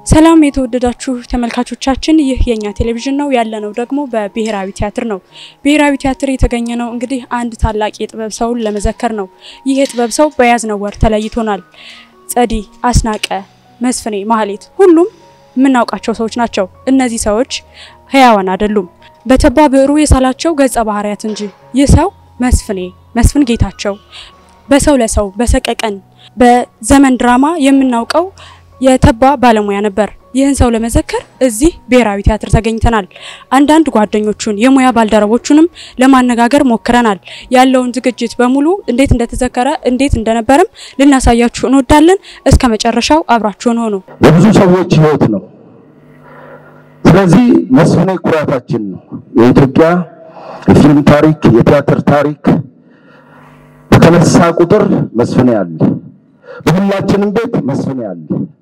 ሰላም የተወደዳችሁ ተመልካቾቻችን፣ ይህ የኛ ቴሌቪዥን ነው። ያለነው ደግሞ በብሔራዊ ቲያትር ነው። ብሔራዊ ቲያትር የተገኘ ነው እንግዲህ አንድ ታላቅ የጥበብ ሰውን ለመዘከር ነው። ይህ የጥበብ ሰው በያዝነው ወር ተለይቶናል። ጸዲ፣ አስናቀ፣ መስፍኔ፣ ማህሌት ሁሉም የምናውቃቸው ሰዎች ናቸው። እነዚህ ሰዎች ህያዋን አይደሉም፣ በተባ ብዕሩ የሳላቸው ገጸ ባህሪያት እንጂ። ይህ ሰው መስፍኔ መስፍን ጌታቸው በሰው ለሰው በሰቀቀን በዘመን ድራማ የምናውቀው የተባ ባለሙያ ነበር። ይህን ሰው ለመዘከር እዚህ ብሔራዊ ቲያትር ተገኝተናል። አንዳንድ ጓደኞቹን የሙያ ባልደረቦቹንም ለማነጋገር ሞክረናል። ያለውን ዝግጅት በሙሉ እንዴት እንደተዘከረ እንዴት እንደነበረም ልናሳያችሁ እንወዳለን። እስከ መጨረሻው አብራችሁን ሆኑ። የብዙ ሰዎች ህይወት ነው። ስለዚህ መስፍኔ ኩራታችን ነው። የኢትዮጵያ የፊልም ታሪክ፣ የቲያትር ታሪክ በተነሳ ቁጥር መስፍኔ አለ። በሁላችንም ቤት መስፍኔ አለ።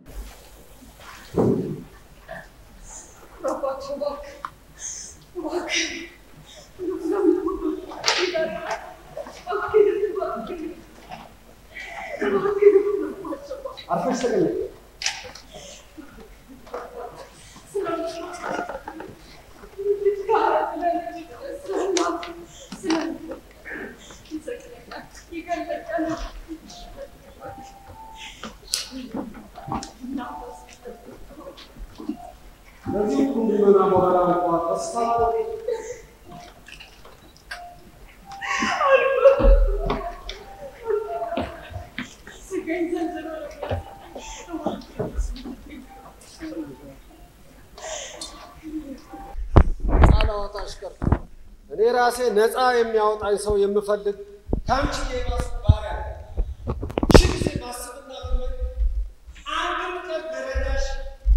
እኔ ራሴ ነፃ የሚያወጣኝ ሰው የምፈልግ ከአንቺ የባስ ባሪያ ሺህ ጊዜ ማስብና ብመኝ አንድም ቀን ልረዳሽ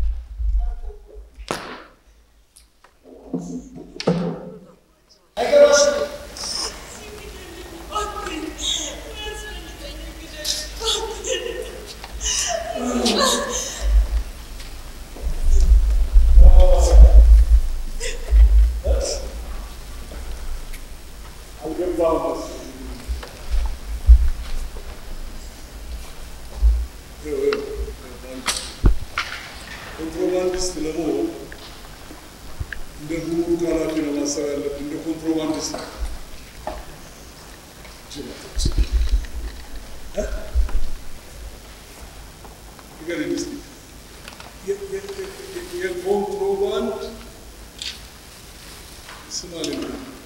አይገባሽም። ኮንትሮባንዲስት ለመሆን እንደ ጉምሩክ ኃላፊ ነው ማሰብ ያለብን። እንደ ኮንትሮባንዲስት ነው። ንገረኝ እስኪ የ- የ- የ- የኮንትሮባንድ ስም አለኝ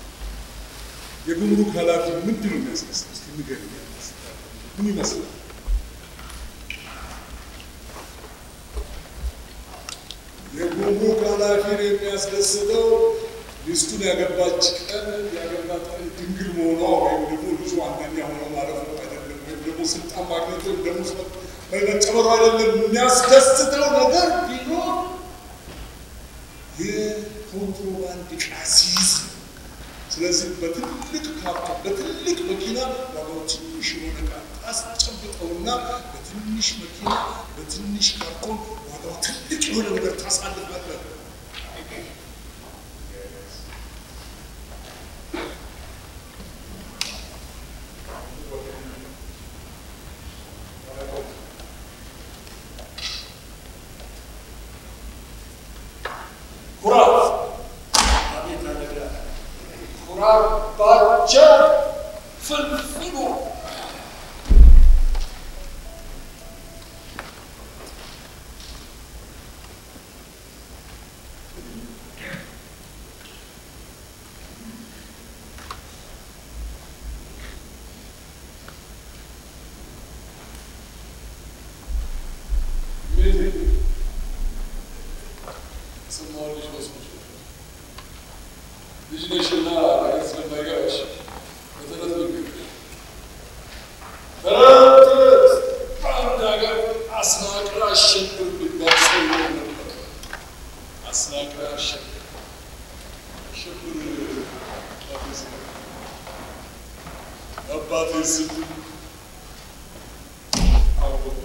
የጉምሩክ ኃላፊ ምንድን ነው የሚያስመስለው? እስኪ ንገረኝ። ምን ይመስላል? የጉምሩክ ኃላፊን የሚያስደስተው ሚስቱን ያገባች ቀን ያገባት ቀን ድንግል መሆኗ ወይም ደግሞ ልጁ አንደኛ ሆኖ ማለፍ ነው አይደለም፣ ወይም ደግሞ ስልጣን ማግኘቱ ወይም ደግሞ መጨመሩ አይደለም። የሚያስደስተው ነገር ቢኖር የኮንትሮባንድ ዕቃ ሲይዝ ነው። ስለዚህ በትልቅ ካርቶን በትልቅ መኪና ዋጋው ትንሽ የሆነ ዕቃ ታስጨብጠውና በትንሽ መኪና በትንሽ ካርቶን ዋጋው ትልቅ የሆነ ነገር ታሳልፋለህ። ኩራት አቤት አደጋ ኩራባቸው ፍልፍሉ ሰማሁልሽ መስሎሽ ልጅ ነሽና ነገር ስለማይገባሽ በተረት ልንገርሽ። ተረት ተረት በአንድ ሀገር አስናቀ አሸብር የሚባል ሰው ይኖር ነበር። አስናቀ አሸብር አሸብር አባቴ ስም አባቴ ስም አወቁ።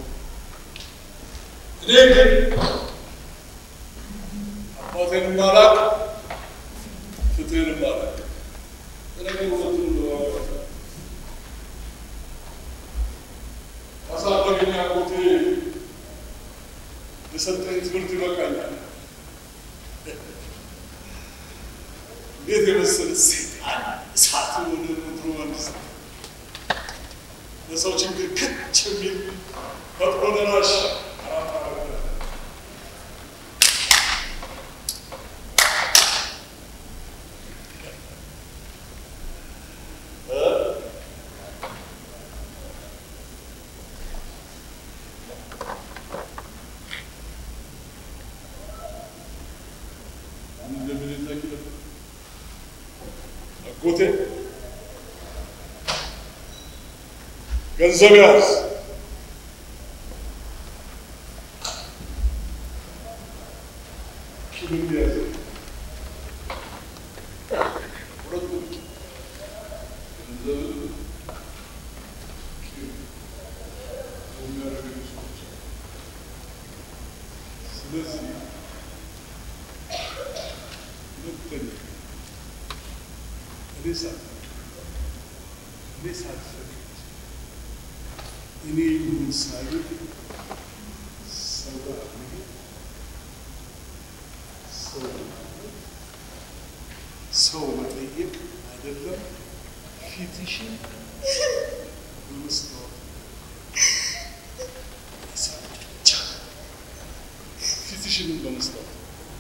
እኔ ግን አባቴን ማላቅ ፍትህን ማላቅ ለነገሩ ሁለቱን ለማወቅ አሳደገኛ አጎቴ የሰጠኝ ትምህርት ይበቃኛል። እንዴት የመሰለ ሴጣን እሳት ወደ ምድሩ መንግስት ለሰው ችግር ክች የሚል ፈጥኖ ደራሽ አራት አረገ። አጎቴ ገንዘብ ያዝ፣ ኪምን ያዝ፣ ሁለቱም ገንዘብ ኪም የሚያደርገኝ ሰዎች ስለዚህ ሁለተኛ እኔ ሳልፈቅድ እኔ ሳልፈቅድ እኔ ይሁን ሳይል ሰው ጋር መሄድ ሰው ማለት ሰው መጠየቅ አይደለም። ፊትሽን በመስታወት መሳል ብቻ ፊትሽንን በመስታወት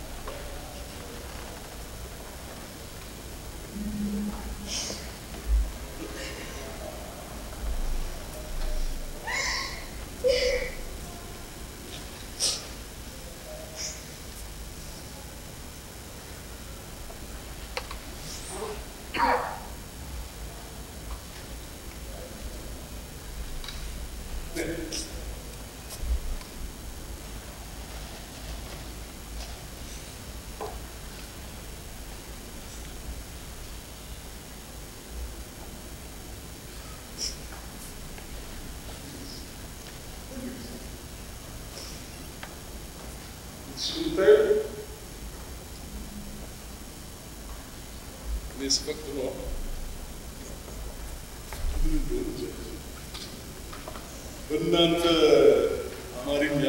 ስንታይ እኔ ስፈቅድ ነው ምን እንደሆነ እንጃ። በእናንተ አማርኛ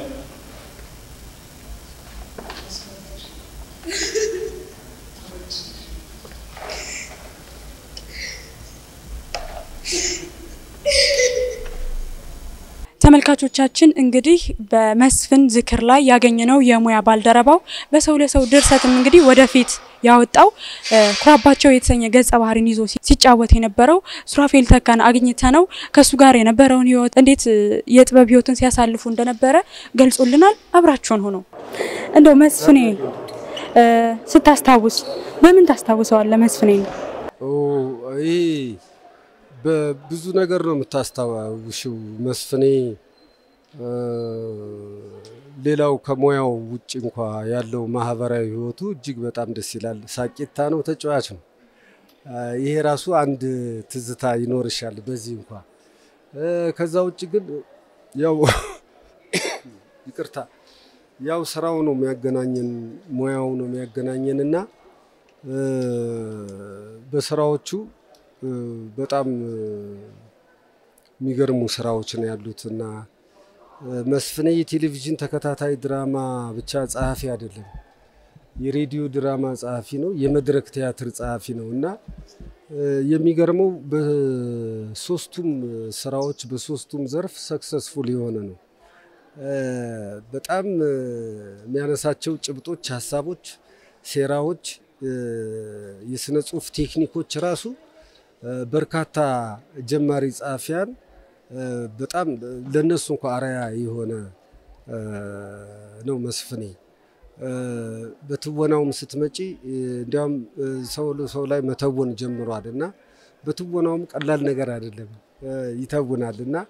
ተመልካቾቻችን እንግዲህ በመስፍን ዝክር ላይ ያገኘነው የሙያ ባልደረባው በሰው ለሰው ድርሰትም እንግዲህ ወደፊት ያወጣው ኩራባቸው የተሰኘ ገጸ ባህሪን ይዞ ሲጫወት የነበረው ሱራፌል ተካን አግኝተ ነው ከሱ ጋር የነበረውን ህይወት እንዴት የጥበብ ህይወትን ሲያሳልፉ እንደነበረ ገልጾልናል። አብራችሁን ሆኖ እንደው መስፍኔ ስታስታውስ በምን ታስታውሰዋለህ? መስፍኔ ይህ በብዙ ነገር ነው የምታስታውሽው መስፍኔ። ሌላው ከሙያው ውጭ እንኳ ያለው ማህበራዊ ህይወቱ እጅግ በጣም ደስ ይላል። ሳቂታ ነው፣ ተጫዋች ነው። ይሄ ራሱ አንድ ትዝታ ይኖርሻል በዚህ እንኳ። ከዛ ውጭ ግን ያው ይቅርታ፣ ያው ስራው ነው የሚያገናኘን፣ ሙያው ነው የሚያገናኘን እና በስራዎቹ በጣም የሚገርሙ ስራዎች ነው ያሉት እና መስፍኔ የቴሌቪዥን ተከታታይ ድራማ ብቻ ጸሐፊ አይደለም፣ የሬዲዮ ድራማ ጸሐፊ ነው፣ የመድረክ ቲያትር ጸሐፊ ነው እና የሚገርመው በሶስቱም ስራዎች በሶስቱም ዘርፍ ሰክሰስፉል የሆነ ነው። በጣም የሚያነሳቸው ጭብጦች፣ ሀሳቦች፣ ሴራዎች፣ የስነ ጽሁፍ ቴክኒኮች ራሱ በርካታ ጀማሪ ጸሐፊያን በጣም ለነሱ እንኳ አርአያ የሆነ ነው መስፍኔ። በትወናውም ስትመጪ እንዲያውም ሰው ሰው ላይ መተወን ጀምሯል እና በትወናውም ቀላል ነገር አይደለም ይተውናል እና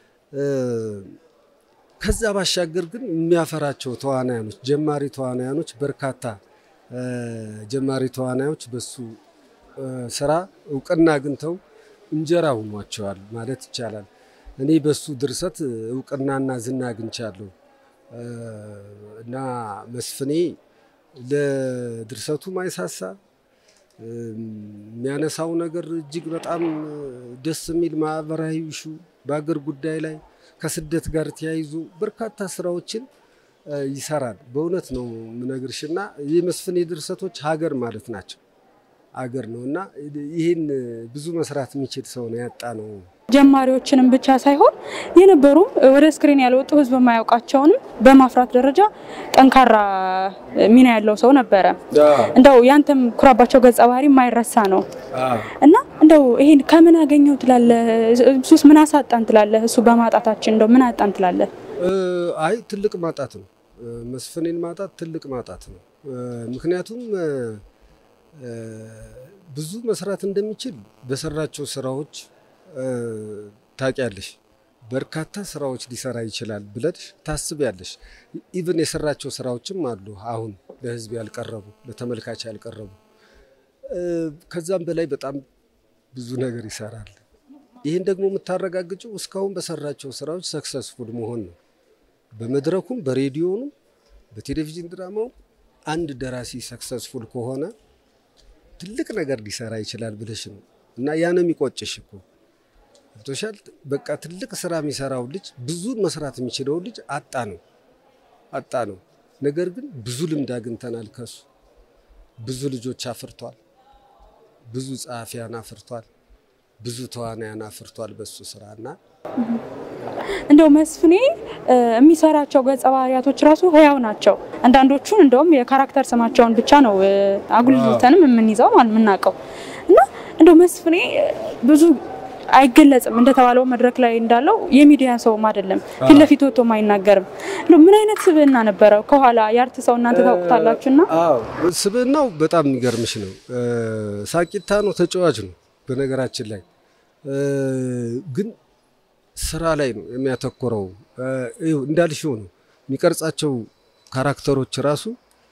ከዛ ባሻገር ግን የሚያፈራቸው ተዋናያኖች ጀማሪ ተዋናያኖች በርካታ ጀማሪ ተዋናዮች በሱ ስራ እውቅና አግኝተው እንጀራ ሆኗቸዋል ማለት ይቻላል። እኔ በሱ ድርሰት እውቅናና ዝና አግኝቻለሁ እና መስፍኔ ለድርሰቱ ማይሳሳ የሚያነሳው ነገር እጅግ በጣም ደስ የሚል ማህበራዊ ሹ በአገር ጉዳይ ላይ ከስደት ጋር ተያይዞ በርካታ ስራዎችን ይሰራል። በእውነት ነው የምነግርሽና የመስፍኔ ድርሰቶች ሀገር ማለት ናቸው። ሀገር ነው እና ይህን ብዙ መስራት የሚችል ሰው ነው ያጣ ነው። ጀማሪዎችንም ብቻ ሳይሆን የነበሩም ወደ ስክሪን ያልወጡ ህዝብ የማያውቃቸውንም በማፍራት ደረጃ ጠንካራ ሚና ያለው ሰው ነበረ። እንደው ያንተም ኩራባቸው ገጸ ባህሪ የማይረሳ ነው እና እንደው ይሄን ከምን አገኘው ትላለህ? እሱስ ምን አሳጣን ትላለህ? እሱ በማጣታችን እንደው ምን አጣን ትላለህ? አይ ትልቅ ማጣት ነው። መስፍኔን ማጣት ትልቅ ማጣት ነው። ምክንያቱም ብዙ መስራት እንደሚችል በሰራቸው ስራዎች ታውቂያለሽ። በርካታ ስራዎች ሊሰራ ይችላል ብለሽ ታስቢያለሽ። ኢቭን የሰራቸው ስራዎችም አሉ አሁን ለህዝብ ያልቀረቡ ለተመልካች ያልቀረቡ። ከዛም በላይ በጣም ብዙ ነገር ይሰራል። ይህን ደግሞ የምታረጋግጨው እስካሁን በሰራቸው ስራዎች ሰክሰስፉል መሆን ነው። በመድረኩም በሬዲዮኑም በቴሌቪዥን ድራማው አንድ ደራሲ ሰክሰስፉል ከሆነ ትልቅ ነገር ሊሰራ ይችላል ብለሽ ነው እና ያ ነው የሚቆጭሽ እኮ ገብቶሻል። በቃ ትልቅ ስራ የሚሰራው ልጅ ብዙ መስራት የሚችለው ልጅ አጣ ነው አጣ ነው። ነገር ግን ብዙ ልምድ አግኝተናል ከሱ ብዙ ልጆች አፍርቷል። ብዙ ጸሐፊያን አፍርቷል። ብዙ ተዋናያን አፍርቷል በሱ ስራ እና እንደው መስፍኔ የሚሰራቸው ገጸ ባህሪያቶች ራሱ ህያው ናቸው። አንዳንዶቹን እንደውም የካራክተር ስማቸውን ብቻ ነው አጉልተንም የምንይዘው ማለት የምናውቀው እና እንደው መስፍኔ ብዙ አይገለጽም እንደተባለው መድረክ ላይ እንዳለው የሚዲያ ሰውም አይደለም። ፊት ለፊት ወጥቶም አይናገርም። እንደው ምን አይነት ስብዕና ነበረው? ከኋላ የአርት ሰው እናንተ ታውቁታላችሁና ስብዕናው በጣም የሚገርምሽ ነው። ሳቂታ ነው፣ ተጫዋች ነው። በነገራችን ላይ ግን ስራ ላይ ነው የሚያተኮረው። እንዳልሽው ነው የሚቀርጻቸው ካራክተሮች ራሱ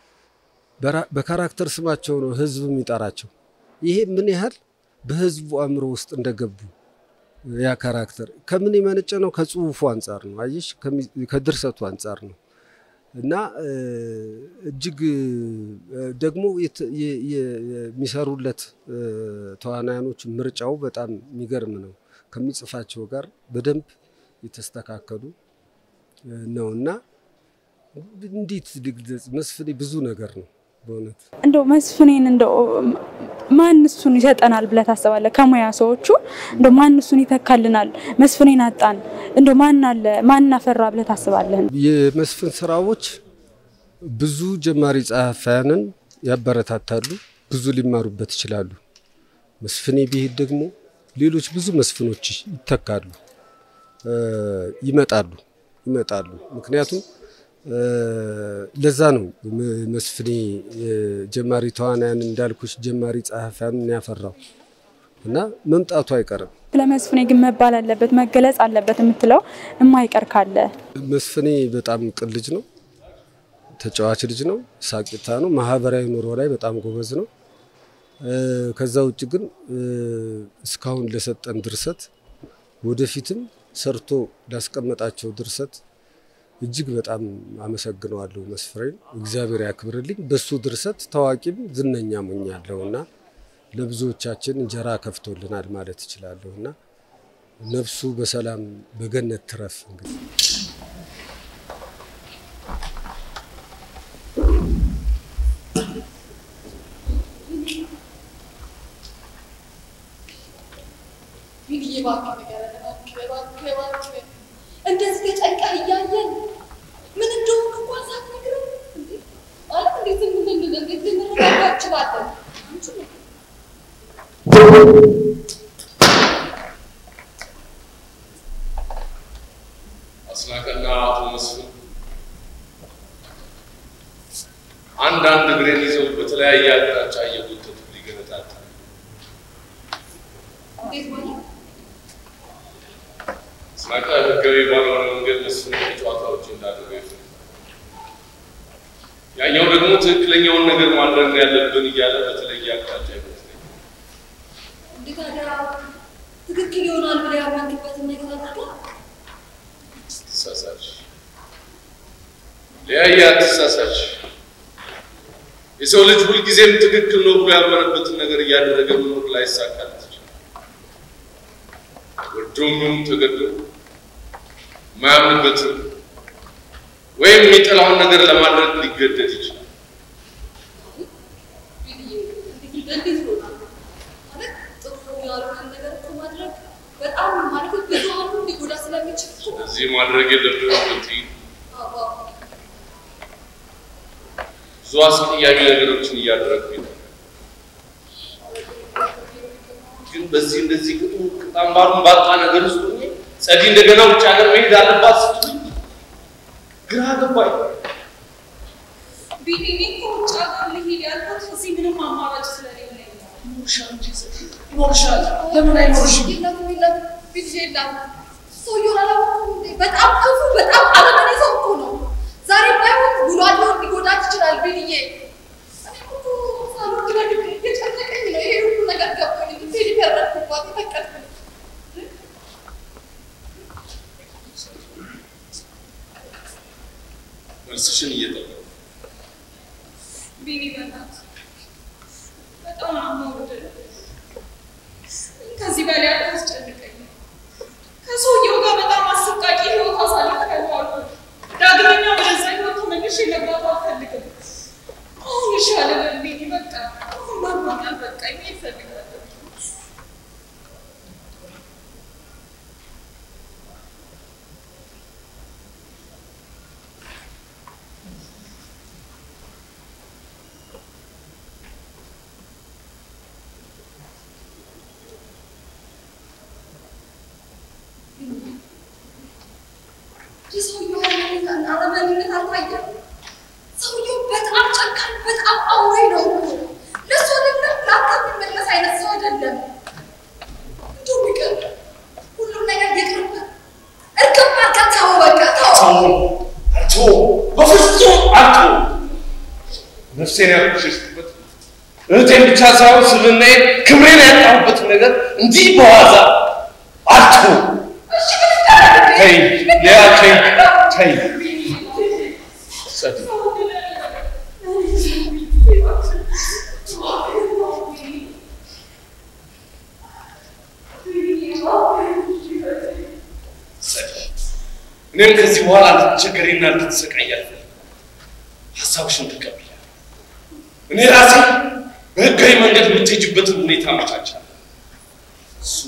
በካራክተር ስማቸው ነው ህዝብ የሚጠራቸው። ይሄ ምን ያህል በህዝቡ አእምሮ ውስጥ እንደገቡ ያ ካራክተር ከምን የመነጨ ነው? ከጽሁፉ አንጻር ነው። አየሽ፣ ከድርሰቱ አንጻር ነው እና እጅግ ደግሞ የሚሰሩለት ተዋናያኖች ምርጫው በጣም የሚገርም ነው። ከሚጽፋቸው ጋር በደንብ የተስተካከሉ ነው እና እንዴት ልግለጽ? መስፍኔ ብዙ ነገር ነው በእውነት እንደው መስፍኔን እንደው ማን እሱን ይሰጠናል ብለህ ታስባለህ? ከሙያ ሰዎቹ እንደው ማን እሱን ይተካልናል? መስፍኔን አጣን፣ እንደው ማን አለ ማን አፈራ ብለህ ታስባለህ? የመስፍን ስራዎች ብዙ ጀማሪ ጸሐፊያንን ያበረታታሉ፣ ብዙ ሊማሩበት ይችላሉ። መስፍኔ ቢሄድ ደግሞ ሌሎች ብዙ መስፍኖች ይተካሉ፣ ይመጣሉ ይመጣሉ። ምክንያቱም ለዛ ነው መስፍኔ ጀማሪ ተዋናያን እንዳልኩሽ ጀማሪ ጸሐፊያንን ያፈራው እና መምጣቱ አይቀርም። ስለ መስፍኔ ግን መባል አለበት መገለጽ አለበት የምትለው የማይቀር ካለ? መስፍኔ በጣም ቅን ልጅ ነው፣ ተጫዋች ልጅ ነው፣ ሳቂታ ነው። ማህበራዊ ኑሮ ላይ በጣም ጎበዝ ነው። ከዛ ውጭ ግን እስካሁን ለሰጠን ድርሰት ወደፊትም ሰርቶ ላስቀመጣቸው ድርሰት እጅግ በጣም አመሰግነዋለሁ መስፍኔን። እግዚአብሔር ያክብርልኝ። በሱ ድርሰት ታዋቂም ዝነኛ ሞኛለሁ እና ለብዙዎቻችን እንጀራ ከፍቶልናል ማለት እችላለሁ እና ነፍሱ በሰላም በገነት ትረፍ። እንግዲህ እንደዚህ ተጨንቀህ እያየን ምን እንደሆንክ እንኳን ሳትነግረን ማለት እንዴት እንዴት ልንረዳዳ እንችላለን? አስናቀና አቶ መስፍን አንዳንድ እግሬን ይዘው በተለያየ አቅጣጫ እየጎተቱ ሊገነጣጠሉ እንዴት ማለት አስናቀ ህጋዊ ባልሆነ መንገድ መስፍን ጨዋታዎች እንዳደረገ ይፈ ያኛው ደግሞ ትክክለኛውን ነገር ማድረግ ነው ያለብን እያለ በተለየ አቅጣጫ ይመስለኛል። እንዴት ታዲያ ትክክል ይሆናል ብለህ ያመንክበትን ነገር አድርገህ ትሳሳች ሊያየ አትሳሳች። የሰው ልጅ ሁልጊዜም ትክክል ነው ብሎ ያመነበትን ነገር እያደረገ መኖር ላይሳካለት ይችላል። ወዶም ይሁን ተገዶ የማያምንበትን ወይም የሚጠላውን ነገር ለማድረግ ሊገደድ ይችላል። እንዴት ይሆናል ማለት ጥሩ ያልሆነ ነገር እኮ ማድረግ በጣም ማለት ብዙሃኑ ሊጎዳ ስለሚችል እኮ እዚህ ማድረግ የለብህም ብትይ አዎ ብዙ አስቀያሚ ነገሮችን እያደረግኩ ነው። ግን በዚህ እንደዚህ ቅጡ ቅጣምባሩን ባጣ ነገር ውስጥ ሆኜ ጸዲ እንደገና ውጭ ሀገር መሄድ አለባት ስትሉኝ ግራ ገባኝ። ቢኒ እኔ እኮ ውጭ ሀገር ልሄድ ያልኩት እዚህ ምንም አማራጭ ስለሌለኝ ነው። ይኖርሻል። ለምን አይኖርሽም? የለም የለም ቢዚ የለም ሰውየውን አላወኩም እንዴ በጣም ክፉ በጣም አረመኔ ሰው እኮ ነው ዛሬ ባይሆን ውሎ አድሮ ሊጎዳት ይችላል ቢልዬ እኔ እኮ ሳልወድ በግድ እየጨነቀኝ ነው ይሄ ሁሉ ነገር ገባኝ እንዴ ሊፈረድኩባት የፈቀድኩት መልስሽን እየጠበቅኩ ቢኒ በእናትህ በጣም ነው የምወድህ። ከዚህ በላይ አታስጨንቀኝ። ከሰውየው ጋር በጣም አሰቃቂ ህይወት አሳልፌያለሁ አልኩህ። ዳግመኛ ወደዛ ህይወት ተመልሼ መግባት አልፈልግም። አሁን ይሻለናል ቢኒ በቃ አሁን ማርማኛል በቃ መሄድ እፈልጋለሁ። የሰውየው አረመኔነት አረመኔነት አልታየም። ሰውየው በጣም ጨካኝ፣ በጣም አውሬ ነው። ለሱ አይደለም ለአንተ የሚመለስ አይነት ሰው አይደለም። እንደውም ይቅር፣ ሁሉም ነገር ይቅርብህ። እርግፍ አድርገህ ተወው፣ በቃ ተወው። አቶ በፍጹም አቶ ነፍሴን ያቆሸሽኩበት እህቴን ብቻ ሳይሆን ስብናዬን ክብሬን ያጣሁበት ነገር እንዲህ በዋዛ አቶ እሺ ምን ይደረግ? ተይ ሊያ ተይ ተይ ጸዲ ጸዲ እኔም ከዚህ በኋላ ልትቸገሪና ልትሰቃይ አልፈልግም። ሀሳብሽን ተቀብያለሁ። እኔ ራሴ በህጋዊ መንገድ የምትሄጅበትን ሁኔታ አመቻቻለሁ። እሱ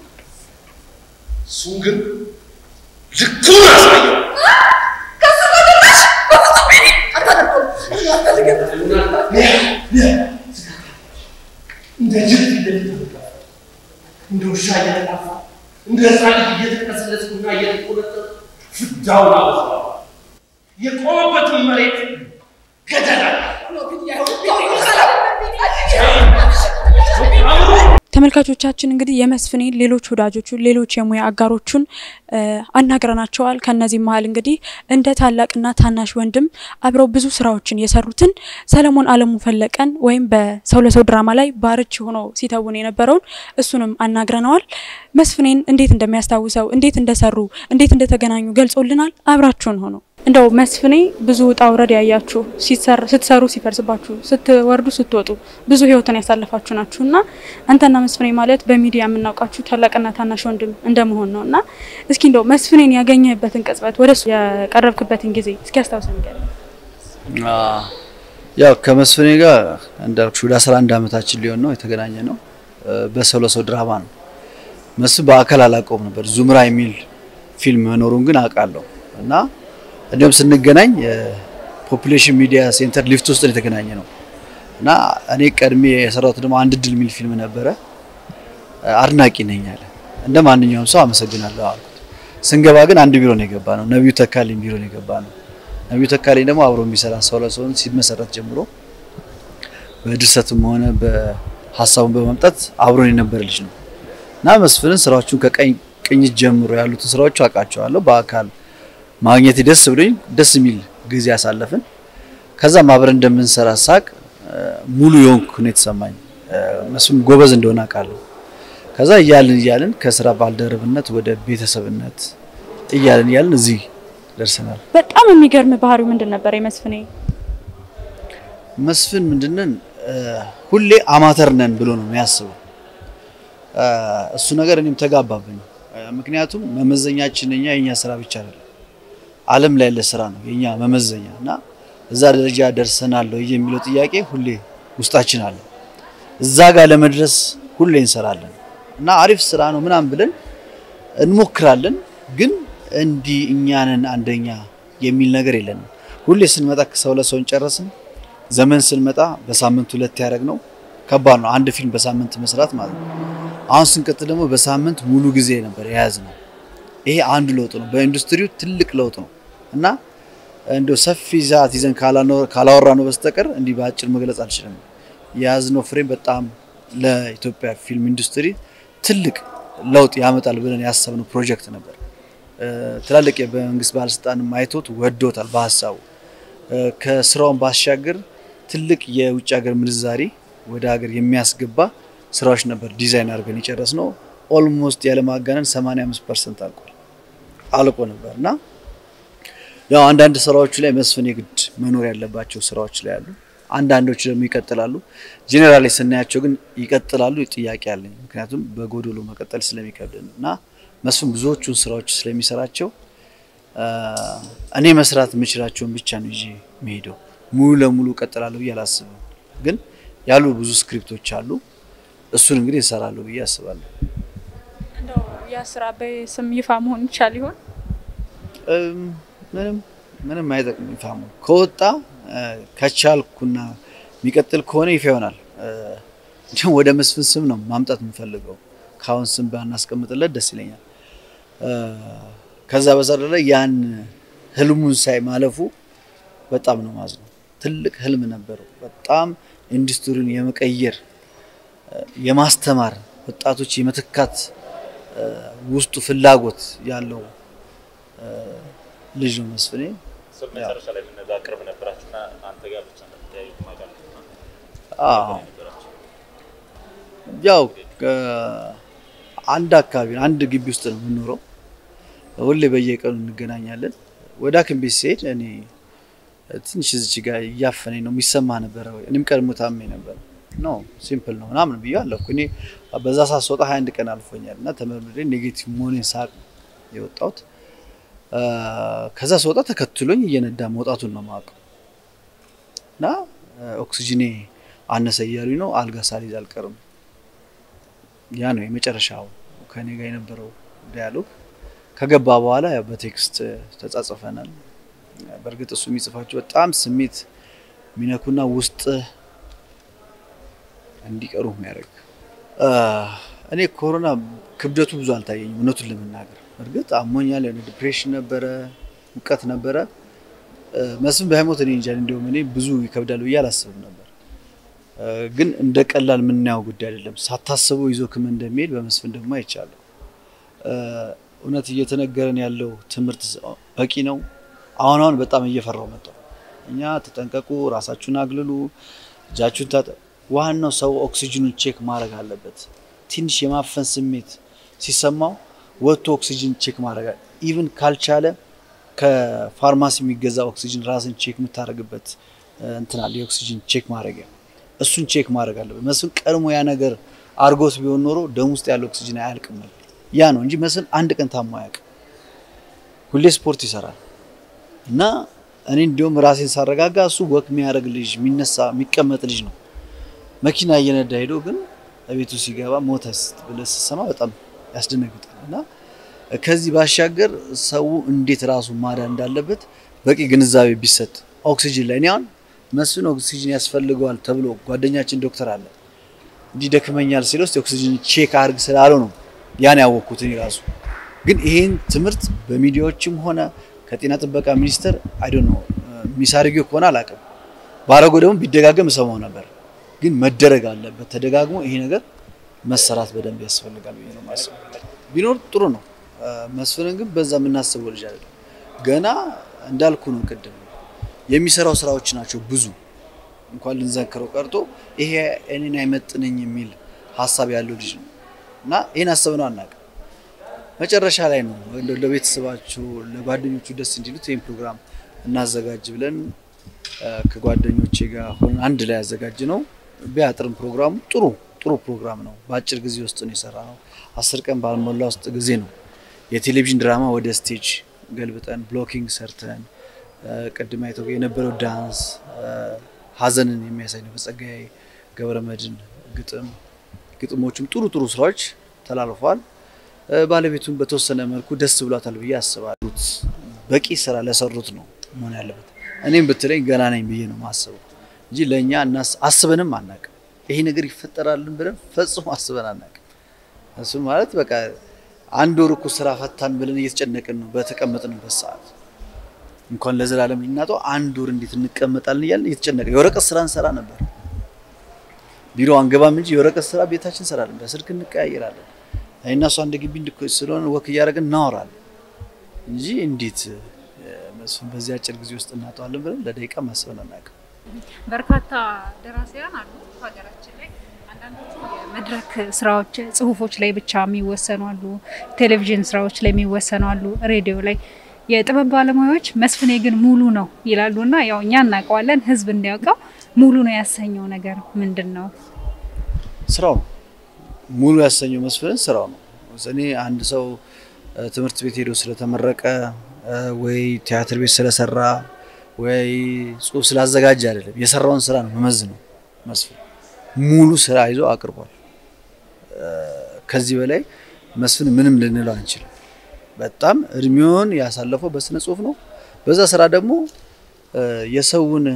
እሱን ግን ልኩን አሳየው። ከሱ ጋር ደረሽ? በፍጹም ቢኒ አታደርገውም። እኔ አልፈልግም። እንደ ጅብ እየተጠጋ እንደ ውሻ እየተጣፋ እንደ ህፃን ልጅ እየተቀሰለስኩና እየተቆነጠጥኩ ፍዳውን አበዛዋለሁ። የቆመበትን መሬት ገደል አለ። ተመልካቾቻችን እንግዲህ የመስፍኔን ሌሎች ወዳጆቹን ሌሎች የሙያ አጋሮቹን እ አናግረናቸዋል። ከነዚህ መሀል እንግዲህ እንደ ታላቅና ታናሽ ወንድም አብረው ብዙ ስራዎችን የሰሩትን ሰለሞን አለሙ ፈለቀን ወይም በሰው ለሰው ድራማ ላይ ባርች ሆኖ ሲተውን የነበረውን እሱንም አናግረነዋል። መስፍኔን እንዴት እንደሚያስታውሰው፣ እንዴት እንደሰሩ፣ እንዴት እንደተገናኙ ገልጾልናል። አብራችሁን ሆኖ እንደው መስፍኔ ብዙ ውጣ ውረድ ያያችሁ ሲሰር- ስትሰሩ ሲፈርስባችሁ፣ ስትወርዱ ስትወጡ ብዙ ህይወትን ያሳለፋችሁ ናችሁ እና አንተና መስፍኔ ማለት በሚዲያ የምናውቃችሁ ታላቅና ታናሽ ወንድም እንደመሆን ነው እና እስኪ እንደው መስፍኔን ያገኘህበትን ቅጽበት ወደሱ ያቀረብክበትን ጊዜ እስኪ አስታውሰን ንገረኝ። ያው ከመስፍኔ ጋር እንዳልኩሽ ወደ 11 ዓመታችን ሊሆን ነው የተገናኘ ነው። በሰው ለሰው ድራማ ነው። መስፍን በአካል አላውቀውም ነበር። ዙምራ የሚል ፊልም መኖሩን ግን አውቃለሁ እና እንዲሁም ስንገናኝ ፖፑሌሽን ሚዲያ ሴንተር ሊፍት ውስጥ ነው የተገናኘ ነው እና እኔ ቀድሜ የሰራሁት ደግሞ አንድ ድል የሚል ፊልም ነበረ። አድናቂ ነኝ አለ። እንደ ማንኛውም ሰው አመሰግናለሁ አልኩት። ስንገባ ግን አንድ ቢሮ ነው የገባ ነው። ነቢዩ ተካልኝ ቢሮ ነው የገባ ነው። ነቢዩ ተካልኝ ደግሞ አብሮ የሚሰራ ሰው ለሰውን ሲመሰረት ጀምሮ በድርሰትም ሆነ በሀሳቡን በማምጣት አብሮን የነበረ ልጅ ነው እና መስፍንን ስራዎቹን ከቀኝ ቅኝት ጀምሮ ያሉትን ስራዎቹ አውቃቸዋለሁ። በአካል ማግኘት ደስ ብሎኝ ደስ የሚል ጊዜ አሳለፍን። ከዛም አብረን እንደምንሰራ ሳቅ ሙሉ የሆንኩ ነው የተሰማኝ። መስፍን ጎበዝ እንደሆነ አውቃለሁ። ከዛ እያልን እያልን ከስራ ባልደረብነት ወደ ቤተሰብነት እያልን እያልን እዚህ ደርሰናል። በጣም የሚገርም ባህሪው ምንድን ነበር የመስፍኔ? መስፍን ምንድነን ሁሌ አማተር ነን ብሎ ነው የሚያስበው። እሱ ነገር እኔም ተጋባብኝ። ምክንያቱም መመዘኛችን እኛ የኛ ስራ ብቻ አይደለም። ዓለም ላይ ያለ ስራ ነው የኛ መመዘኛ እና እዛ ደረጃ ደርሰናል ወይ የሚለው ጥያቄ ሁሌ ውስጣችን አለ። እዛ ጋር ለመድረስ ሁሌ እንሰራለን እና አሪፍ ስራ ነው ምናምን ብለን እንሞክራለን። ግን እንዲህ እኛንን አንደኛ የሚል ነገር የለንም። ሁሌ ስንመጣ ከሰው ለሰው እንጨረስን። ዘመን ስንመጣ በሳምንት ሁለት ያደረግ ነው ከባድ ነው። አንድ ፊልም በሳምንት መስራት ማለት ነው። አሁን ስንቀጥል ደግሞ በሳምንት ሙሉ ጊዜ ነበር የያዝ ነው። ይሄ አንዱ ለውጥ ነው። በኢንዱስትሪው ትልቅ ለውጥ ነው እና እንደው ሰፊ ሰዓት ይዘን ካላወራ ነው በስተቀር እንዲህ በአጭር መግለጽ አልችልም። የያዝነው ፍሬም በጣም ለኢትዮጵያ ፊልም ኢንዱስትሪ ትልቅ ለውጥ ያመጣል ብለን ያሰብነው ፕሮጀክት ነበር። ትላልቅ የመንግስት ባለስልጣንም አይቶት ወዶታል በሀሳቡ። ከስራውን ባሻገር ትልቅ የውጭ ሀገር ምንዛሪ ወደ ሀገር የሚያስገባ ስራዎች ነበር ዲዛይን አድርገን የጨረስነው። ኦልሞስት ያለማጋነን 85 ፐርሰንት አልቋል አልቆ ነበር እና ያው አንዳንድ ስራዎቹ ላይ መስፍን የግድ መኖር ያለባቸው ስራዎች ላይ አሉ። አንዳንዶቹ ደግሞ ይቀጥላሉ። ጄኔራሊ ስናያቸው ግን ይቀጥላሉ ጥያቄ አለኝ። ምክንያቱም በጎዶሎ መቀጠል ስለሚከብድን እና መስፍን ብዙዎቹን ስራዎች ስለሚሰራቸው እኔ መስራት የምችላቸውን ብቻ ነው ይዤ መሄደው። ሙሉ ለሙሉ እቀጥላለሁ ብዬ አላስብም። ግን ያሉ ብዙ ስክሪፕቶች አሉ። እሱን እንግዲህ እሰራለሁ ብዬ አስባለሁ። እንደው ያ ስራ በስም ይፋ መሆን ይቻል ይሆን? ምንም ምንም አይጠቅም። ይፋ መሆን ከወጣ ከቻልኩና የሚቀጥል ከሆነ ይፋ ይሆናል። እንዲሁም ወደ መስፍን ስም ነው ማምጣት የምፈልገው። ከአሁን ስም ባናስቀምጥለት ደስ ይለኛል። ከዛ በዘለለ ያን ህልሙን ሳይ ማለፉ በጣም ነው ማዝነው። ትልቅ ህልም ነበረው። በጣም ኢንዱስትሪውን የመቀየር የማስተማር ወጣቶች የመተካት ውስጡ ፍላጎት ያለው ልጅ ነው መስፍኔ። መጨረሻ ላይ የምንለው ቅርብ ነበራችሁና አንተ ጋር ብቻ እንደምትያዩ ማጋል ያው አንድ አካባቢ አንድ ግቢ ውስጥ ነው የምንኖረው። ሁሌ በየቀኑ እንገናኛለን። ወደ ሐኪም ቤት ሲሄድ እኔ ትንሽ እዚች ጋር እያፈነኝ ነው የሚሰማ ነበረ። እኔም ቀድሞ ታሜ ነበር። ኖ ሲምፕል ነው ምናምን ብዬ አለፍኩ። እኔ በዛ ሰዓት ስወጣ ሀያ አንድ ቀን አልፎኛል እና ተመርምሬ ኔጌቲቭ መሆኔን ሳቅ የወጣሁት ከዛ ስወጣ ተከትሎኝ እየነዳ መውጣቱን ነው የማውቀው እና ኦክሲጅኔ አነሰ እያሉኝ ነው። አልጋ ሳልይዝ አልቀርም። ያ ነው የመጨረሻው ከኔ ጋር የነበረው ዲያሎግ። ከገባ በኋላ ያው በቴክስት ተጻጽፈናል። በእርግጥ እሱ የሚጽፋቸው በጣም ስሜት የሚነኩና ውስጥ እንዲቀሩ የሚያደርግ እኔ ኮሮና ክብደቱ ብዙ አልታየኝም እውነቱን ለመናገር እርግጥ አሞኛል። የሆነ ዲፕሬሽን ነበረ፣ ሙቀት ነበረ። መስፍን በሃይሞት እኔ እንጃ እንዲሁም እኔ ብዙ ይከብዳል ብዬ አላስብም ነበር። ግን እንደ ቀላል የምናየው ጉዳይ አይደለም። ሳታስበው ይዞ ክም እንደሚሄድ በመስፍን ደግሞ አይቻለሁ። እውነት እየተነገረን ያለው ትምህርት በቂ ነው። አሁን አሁን በጣም እየፈራው መጣሁ። እኛ ተጠንቀቁ፣ ራሳችሁን አግልሉ፣ እጃችሁን ታጠ ዋናው ሰው ኦክሲጅኑን ቼክ ማድረግ አለበት። ትንሽ የማፈን ስሜት ሲሰማው ወጥቶ ኦክሲጅን ቼክ ማድረግ ኢቭን ካልቻለ ከፋርማሲ የሚገዛ ኦክሲጅን ራስን ቼክ የምታደርግበት እንትን አለ፣ የኦክሲጅን ቼክ ማድረጊያ። እሱን ቼክ ማድረግ አለበት። መስፍን ቀድሞ ያ ነገር አርጎት ቢሆን ኖሮ ደም ውስጥ ያለው ኦክሲጅን አያልቅም ነበር። ያ ነው እንጂ መስፍን አንድ ቀን ታሞ አያውቅም። ሁሌ ስፖርት ይሰራል እና እኔ እንዲሁም ራሴን ሳረጋጋ እሱ ወክ የሚያደርግ ልጅ፣ የሚነሳ የሚቀመጥ ልጅ ነው። መኪና እየነዳ ሄዶ ግን ቤቱ ሲገባ ሞተ ብለህ ስትሰማ በጣም ያስደነግጣል። እና ከዚህ ባሻገር ሰው እንዴት ራሱ ማዳን እንዳለበት በቂ ግንዛቤ ቢሰጥ ኦክሲጅን ላይ እኔ አሁን መስፍን ኦክሲጅን ያስፈልገዋል ተብሎ ጓደኛችን ዶክተር አለ እንዲህ ደክመኛል ሲል ውስጥ ኦክሲጅን ቼክ አድርግ ስላለው ነው ያን ያወቅኩት እኔ ራሱ። ግን ይሄን ትምህርት በሚዲያዎችም ሆነ ከጤና ጥበቃ ሚኒስቴር አይ ዶንት ኖ የሚሳርጊው ከሆነ አላውቅም። ባረገው ደግሞ ቢደጋገም እሰማው ነበር። ግን መደረግ አለበት ተደጋግሞ ይሄ ነገር መሰራት በደንብ ያስፈልጋል ብዬ ነው የማስበው። ቢኖር ጥሩ ነው። መስፍንን ግን በዛ የምናስበው ልጅ አይደለም። ገና እንዳልኩ ነው ቅድም የሚሰራው ስራዎች ናቸው ብዙ እንኳን ልንዘክረው ቀርቶ ይሄ እኔን አይመጥነኝ የሚል ሀሳብ ያለው ልጅ ነው እና ይህን አሰብነው አናውቅም። መጨረሻ ላይ ነው እንደው ለቤተሰባቸው ለጓደኞቹ ደስ እንዲሉት ይህን ፕሮግራም እናዘጋጅ ብለን ከጓደኞቼ ጋር ሆነን አንድ ላይ ያዘጋጅ ነው። ቢያጥርም ፕሮግራሙ ጥሩ ጥሩ ፕሮግራም ነው። በአጭር ጊዜ ውስጥ ነው የሰራ ነው። አስር ቀን ባልሞላ ውስጥ ጊዜ ነው የቴሌቪዥን ድራማ ወደ ስቴጅ ገልብጠን ብሎኪንግ ሰርተን ቅድም አይተው የነበረው ዳንስ ሀዘንን የሚያሳይ ነው። በጸጋዬ ገብረመድህን ግጥም ግጥሞቹም ጥሩ ጥሩ ስራዎች ተላልፈዋል። ባለቤቱን በተወሰነ መልኩ ደስ ብሏታል ብዬ አስባለሁ። በቂ ስራ ለሰሩት ነው መሆን ያለበት። እኔም ብትለኝ ገና ነኝ ብዬ ነው ማስበው እንጂ ለእኛ አስበንም አናቅም። ይሄ ነገር ይፈጠራልን ብለን ፈጽሞ አስበን አናቅም። እሱ ማለት በቃ አንድ ወር እኮ ስራ ፈታን ብለን እየተጨነቅን ነው በተቀመጥንበት ሰዓት እንኳን ለዘላለም ልናጠው አንድ ወር እንዴት እንቀመጣለን እያልን እየተጨነቅን የወረቀት ስራ እንሰራ ነበር። ቢሮ አንገባም እንጂ የወረቀት ስራ ቤታችን እንሰራለን። በስልክ እንቀያየራለን። እኔና እሷ አንድ ግቢ ስለሆነ ወክ እያደረግን እናወራለን እንጂ እንዴት መስፍን በዚህ አጭር ጊዜ ውስጥ እናጠዋለን ብለን ለደቂቃ ማስበን አናውቅም። በርካታ ደራሲያን አሉ ሀገራችን ላይ። አንዳንዶቹ የመድረክ ስራዎች፣ ጽሁፎች ላይ ብቻ የሚወሰኑ አሉ። ቴሌቪዥን ስራዎች ላይ የሚወሰኑ አሉ። ሬዲዮ ላይ የጥበብ ባለሙያዎች መስፍኔ ግን ሙሉ ነው ይላሉ እና ያው እኛ እናውቀዋለን። ህዝብ እንዲያውቀው ሙሉ ነው ያሰኘው ነገር ምንድን ነው? ስራው ነው ሙሉ ያሰኘው መስፍንን ስራው ነው። እኔ አንድ ሰው ትምህርት ቤት ሄዶ ስለተመረቀ ወይ ቲያትር ቤት ስለሰራ ወይ ጽሁፍ ስላዘጋጀ አይደለም። የሰራውን ስራ ነው መመዝነው። መስፍን ሙሉ ስራ ይዞ አቅርቧል። ከዚህ በላይ መስፍን ምንም ልንለው አንችልም። በጣም እድሜውን ያሳለፈው በስነ ጽሁፍ ነው። በዛ ስራ ደግሞ የሰውን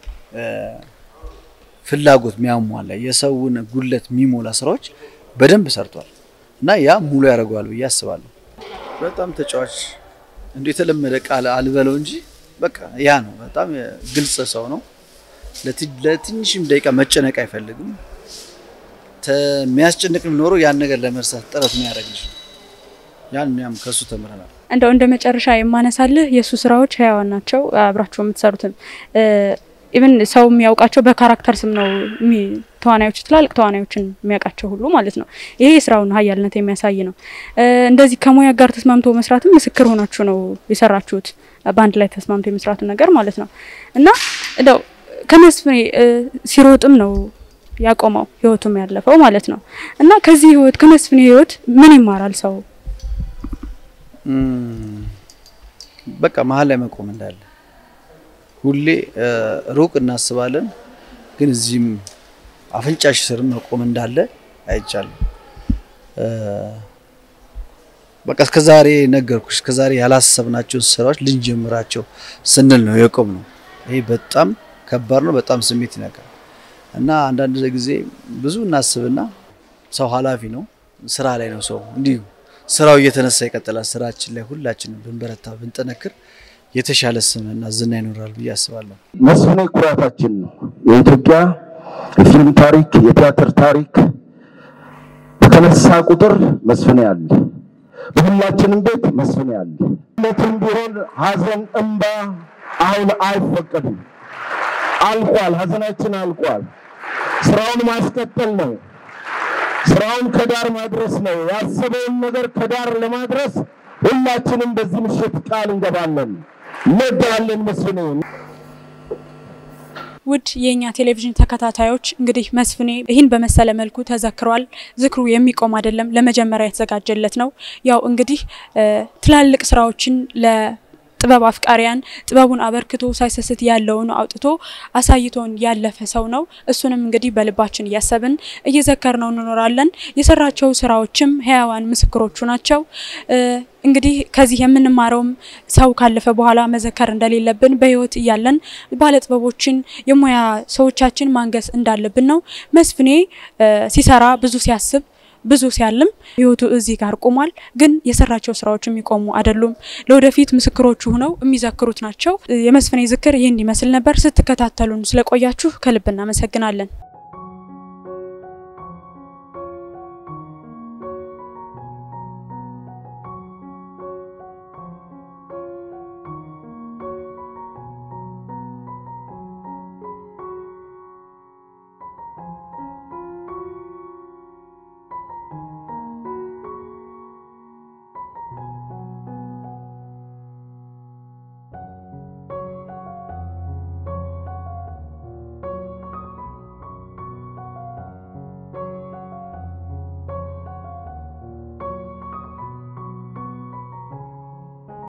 ፍላጎት የሚያሟላ የሰውን ጉለት የሚሞላ ስራዎች በደንብ ሰርቷል እና ያ ሙሉ ያደርገዋል ብዬ አስባለሁ። በጣም ተጫዋች እንደ የተለመደ ቃል አልበለው እንጂ በቃ ያ ነው። በጣም ግልጽ ሰው ነው። ለትንሽም ደቂቃ መጨነቅ አይፈልግም። የሚያስጨንቅም ኖሮ ያን ነገር ለመርሳት ጥረት የሚያደርግ ልጅ ነው። ያን ያም ከሱ ተምረናል። እንደው እንደ መጨረሻ የማነሳልህ የእሱ ስራዎች ህያዋን ናቸው። አብራቸው የምትሰሩትም ኢቭን ሰው የሚያውቃቸው በካራክተር ስም ነው። ተዋናዮች ትላልቅ ተዋናዮችን የሚያውቃቸው ሁሉ ማለት ነው። ይሄ የስራውን ሀያልነት የሚያሳይ ነው። እንደዚህ ከሙያ ጋር ተስማምቶ መስራትም ምስክር ሆናችሁ ነው የሰራችሁት። በአንድ ላይ ተስማምቶ የመስራቱን ነገር ማለት ነው እና እንደው ከመስፍኔ ሲሮጥም ነው ያቆመው ህይወቱም ያለፈው ማለት ነው እና ከዚህ ህይወት ከመስፍኔ ህይወት ምን ይማራል ሰው? በቃ መሀል ላይ መቆም እንዳለ ሁሌ ሩቅ እናስባለን፣ ግን እዚህም አፍንጫሽ ስር መቆም እንዳለ አይቻልም። በቃ እስከዛሬ ነገርኩሽ፣ እስከዛሬ ያላሰብናቸውን ስራዎች ልንጀምራቸው ስንል ነው የቆም ነው። ይሄ በጣም ከባድ ነው፣ በጣም ስሜት ይነካል እና አንዳንድ ጊዜ ብዙ እናስብና ሰው ኃላፊ ነው፣ ስራ ላይ ነው ሰው እንዲሁ ስራው እየተነሳ ይቀጥላል። ስራችን ላይ ሁላችንም ብንበረታ ብንጠነክር የተሻለ ስምና ዝና ይኖራል ብዬ አስባለሁ። መስፍኔ ኩራታችን ነው። የኢትዮጵያ የፊልም ታሪክ፣ የቲያትር ታሪክ በተነሳ ቁጥር መስፍኔ አለ። በሁላችንም ቤት መስፍኔ አለ። ለትም ቢሆን ሀዘን፣ እንባ አሁን አይፈቀድም። አልቋል። ሀዘናችን አልቋል። ስራውን ማስቀጠል ነው። ስራውን ከዳር ማድረስ ነው። ያሰበውን ነገር ከዳር ለማድረስ ሁላችንም በዚህ ምሽት ቃል እንገባለን። እንወዳለን መስፍኔ። ውድ የእኛ ቴሌቪዥን ተከታታዮች እንግዲህ መስፍኔ ይህን በመሰለ መልኩ ተዘክሯል። ዝክሩ የሚቆም አይደለም፣ ለመጀመሪያ የተዘጋጀለት ነው። ያው እንግዲህ ትላልቅ ስራዎችን ለ ጥበብ አፍቃሪያን ጥበቡን አበርክቶ ሳይሰስት ያለውን አውጥቶ አሳይቶን ያለፈ ሰው ነው። እሱንም እንግዲህ በልባችን እያሰብን እየዘከር ነው እንኖራለን። የሰራቸው ስራዎችም ህያዋን ምስክሮቹ ናቸው። እንግዲህ ከዚህ የምንማረውም ሰው ካለፈ በኋላ መዘከር እንደሌለብን በህይወት እያለን ባለጥበቦችን የሙያ ሰዎቻችን ማንገስ እንዳለብን ነው። መስፍኔ ሲሰራ ብዙ ሲያስብ ብዙ ሲያልም ህይወቱ እዚህ ጋር ቆሟል። ግን የሰራቸው ስራዎች የሚቆሙ አይደሉም። ለወደፊት ምስክሮቹ ሆነው የሚዘክሩት ናቸው። የመስፍኔ ዝክር ይህን ይመስል ነበር። ስትከታተሉን ስለቆያችሁ ከልብ እናመሰግናለን።